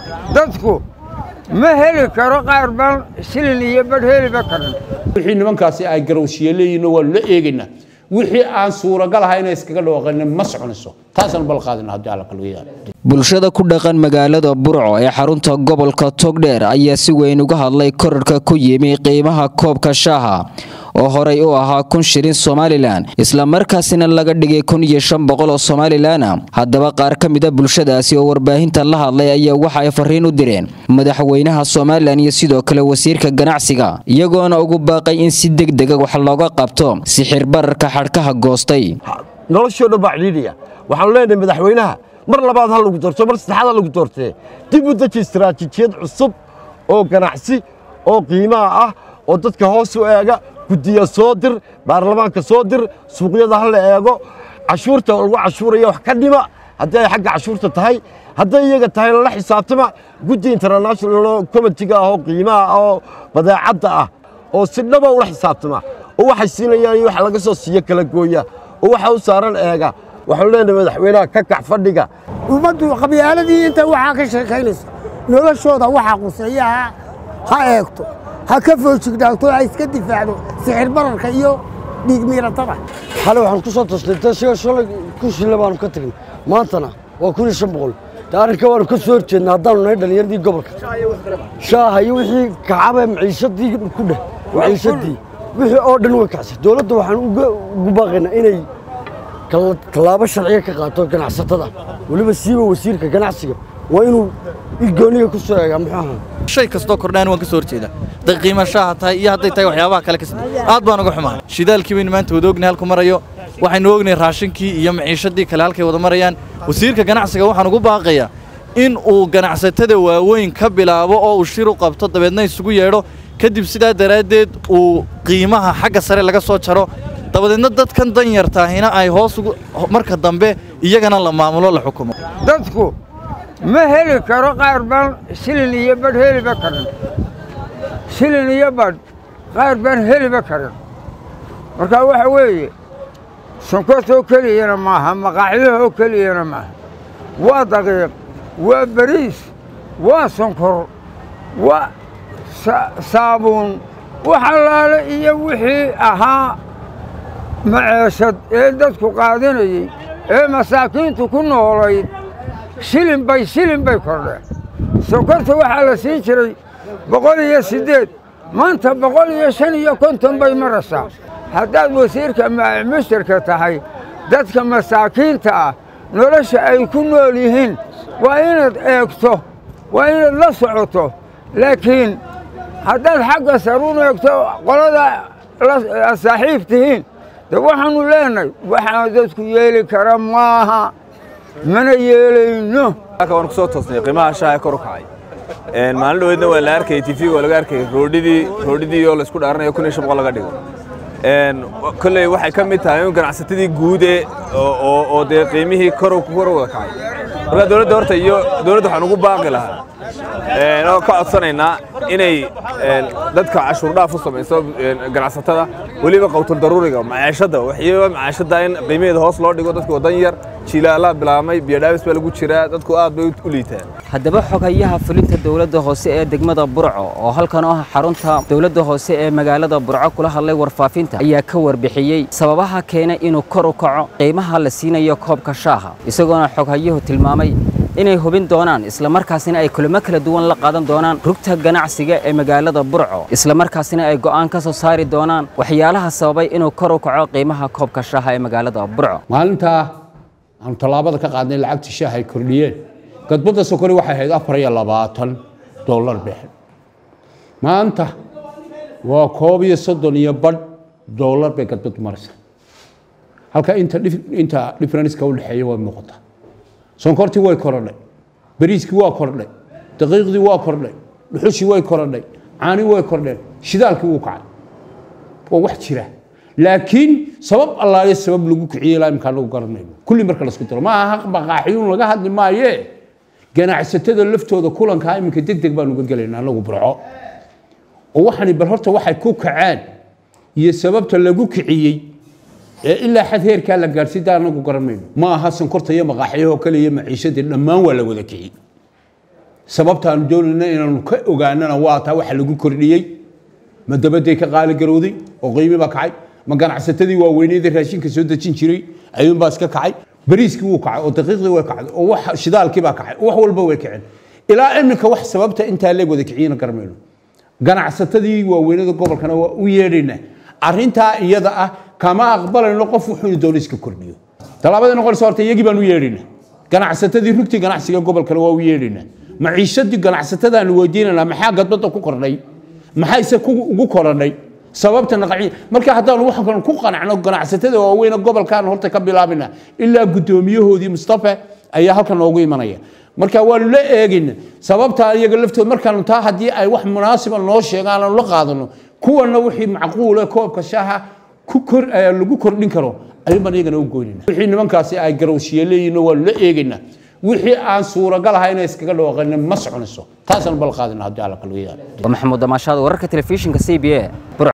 dadku ma heli karo qaar baan shilin iyo badh heliba karin wixii nimankaasi ay garowshiye leeyihiin waanu la eegaynaa wixii aan suuragal ahayn iskaga dhawaaqayna ma soconayso taasaan bal qaadina haddii alla kalwiyaa bulshada ku dhaqan magaalada burco ee xarunta gobolka togdheer ayaa si weyn uga hadlay korarka ku yimi qiimaha koobka shaaha oo horey u ahaa kun shilin somalilan islamarkaasina laga dhigay kun iyo shan boqol oo somalilana haddaba qaar ka mida bulshadaasi oo warbaahinta la hadlay ayaa waxa ay fariin u direen madaxweynaha somalilan iyo sidoo kale wasiirka ganacsiga iyagoona ugu baaqay in si degdega wax looga qabto sixir bararka xadhkaha goostay noloshoo dhan baa cidhiidhiya waxaanu leenahay madaxweynaha mar labaad ha lagu doorto mar saddexaad ha lagu doortee dib u deji istaraatiijiyad cusub oo ganacsi oo qiimaha ah oo dadka hoos u eega guddiya soo dir baarlamaanka soo dir suuqyada ha la eego cashuurta lagu cashuuraya wax ka dhima haddii ay xagga cashuurta tahay hadday iyaga tahay lala xisaabtama guddi international comitiga ah oo qiimaha ah oo badeecadda ah oo si dhaba ula xisaabtama oo waxay siinayaan iyo wax laga soo siiyo kala gooya oo waxa u saaran eega waxaanu leenahay madaxweynaha ka kac fadhiga ummaddu qabyaaladii inta waxaa ka sheekaynaysa noloshooda waxa quseeyaha ha eegto ha ka foojignaagto ha iska difaacdo sixir bararka iyo dhiig miiratada xale waxaan ku soo toosnay tasiga shalay kun shille baanu ka tagnay maantana waa kun iyo shan boqol dee arrinka waanu ka soo horjeedna haddaanu nahay dhallinyaradii gobolka shaaha iyo wixii kacaba maciishadii ku dheh maciishadii wixii oo dhan way kacsay dowladda waxaan ugu baaqaynaa inay tallaabo sharciga ka qaato ganacsatada weliba siiba wasiirka ganacsiga waa inuu ilgooniga ku soo eegaa muxuu ahaa shay kastoo kordhaan waan ka soo horjeedaa hadday qiimashaha tahay iyo hadday tahay waxyaabaha kale ka aad baan uga xumahay shidaalkii baynu maanta wada ognahay halku marayo waxaynu ognahay raashinkii iyo maciishadii kale halkay wada marayaan wasiirka ganacsiga waxaan ugu baaqayaa in uu ganacsatada waaweyn ka bilaabo oo uu shir u qabto dabeedna isugu yeedho kadib sidaa daraaddeed uu qiimaha xagga sare laga soo jaro dabadeedna dadkan danyartaahina ay hoos marka dambe iyagana la maamulo la xukumo dadku ma heli karo qaar baan shilin iyo badh heliba karin shilin iyo badh qaar baan heliba karin marka waxa weeye sonkortoo keliyana maaha maqaaxyahoo keliyana maaha waa daqiiq waa bariis waa sonkor waa saabuun wax allaale iyo wixii ahaa maceeshad ee dadku qaadanayey ee masaakiintu ku noolayd shilin bay shilin bay kordheen sonkorta waxaa la siin jiray boqol iyo siddeed maanta boqol iyo shan iyo konton bay maraysaa haddaad wasiirka mishtarka tahay dadka masaakiinta ah nolosha ay ku nool yihiin waa inaad eegto waa inaad la socoto laakiin haddaad xagga saruun eegto qolada saaxiib tihiin de waxaannu leenahay waxaan dadku yeeli kara maaha mana yeelayno waan ku soo toosnay qiimaha shaaha kor u kacay maalin dhaweedna waa la arkayay tv waa laga arkayay roodhidii roodhidii oo laysku dhaaranayo kun iyo shan boqol laga dhigo kolley waxay ka mid tahay in ganacsatadii guude oo dee qiimihii kor kor wada kacay marka dowladda horta iyo dowladda waxaan ugu baaqi lahaa oo ka codsanaynaa inay dadka cashuur dhaaf u samayso ganacsatada weliba qowtul daruuriga macaashadda waxyaaba macaashadda in qiimaheeda hoos loo dhigo dadka wadan yar jiilaalaa bilaabmay biyodhaabis baa lagu jiraa dadku aad bay u liitaan haddaba xogayaha fulinta dowladda hoose ee degmada burco oo halkan oo ah xarunta dowladda hoose ee magaalada burco kula hadlay warfaafinta ayaa ka warbixiyey sababaha keena inuu kor u kaco qiimaha la siinayo koobka shaaha isagoona xoghayuhu tilmaamay inay hubin doonaan islamarkaasina ay kulamo kala duwan la qaadan doonaan rugta ganacsiga ee magaalada burco islamarkaasina ay go'aan ka soo saari doonaan waxyaalaha sababay inuu kor u kaco qiimaha koobka shaaha ee magaalada burco maalintaa aanu tallaabada ka qaadnay lacagtii shaaha ay kordhiyeen gadbadda sokori waxay ahayd afar iyo labaatan dollar bixin maanta waa koob iyo soddon iyo badh dollar bay gadbaddu maraysaa halka inta inta differenceka u dhexeeya way muuqataa sonkortii way korodhay bariiskii waa kordhay daqiiqdii waa kordhay dhuxushii way korodhay caanii way kordheen shidaalkii wuu kacay waa wax jira laakiin sabab allaale sabab lagu kiciyey ilaa imkaan lagu garanayno kulli marka lasku daro ma aha maqaaxiyuun laga hadli maaye ganacsatada laftooda kulankaa iminka deg deg baan uga gelaynaa anagu burco oo waxani bal horta waxay ku kaceen iyo sababta lagu kiciyey ee ilaa xad heerkaa la gaadhsiida anagu garanayno ma aha sonkorta iyo maqaaxyahoo kale iyo maciishadii dhammaan waa la wada kiciyey sababtaanu doonayna inaanu ka ogaanana waa taa waxa lagu kordhiyey ma dabaday ka qaali garowday oo qiimi baa kacay ma ganacsatadii waaweyneeda raashinka soo dejin jiray ayuunbaa iska kacay bariiskii wuu kacay oo daqiiqdii way kacday oo wax shidaalkii baa kacay oo wax walba way kaceen ilaa iminka wax sababta intaa leeg wada kiciyana garmayno ganacsatadii waaweynada gobolkana waa u yeedhaynaa arrintaa iyada ah kama aqbalayno qof wuxuuna doono iska kordhiyo tallaabada noqonaysa horta iyagii baan u yeedhaynaa ganacsatadii rugtii ganacsiga gobolkana waa u yeedhaynaa maciishadii ganacsatadaanu weydiinaynaa maxaa gadbada ku kordhay maxaa ise ugu koranay sababta naqaci marka haddaanu waxaan ku qanacno ganacsatada waaweyne gobolkaan horta ka bilaabina ilaa guddoomiyahoodii mustafa ayaa halkan noogu imanaya marka waanu la eegayna sababtaa iyaga laftood markaanu taa haddii ay wax munaasiba noo sheegaan aanu la qaadano kuwana wixii macquule koobka shaaha ku kor lagu kordhin karo ayuunbaan iyagana u goynayna wixii nimankaasi ay garowshiye leeyihin waanu la eegaynaa wixii aan suuragal ahay inay iskaga dhawaaqanin ma soconayso taasaan bal qaadina haddii alla kalga yaalo maxamuud damaashaad wararka telefishinka c b a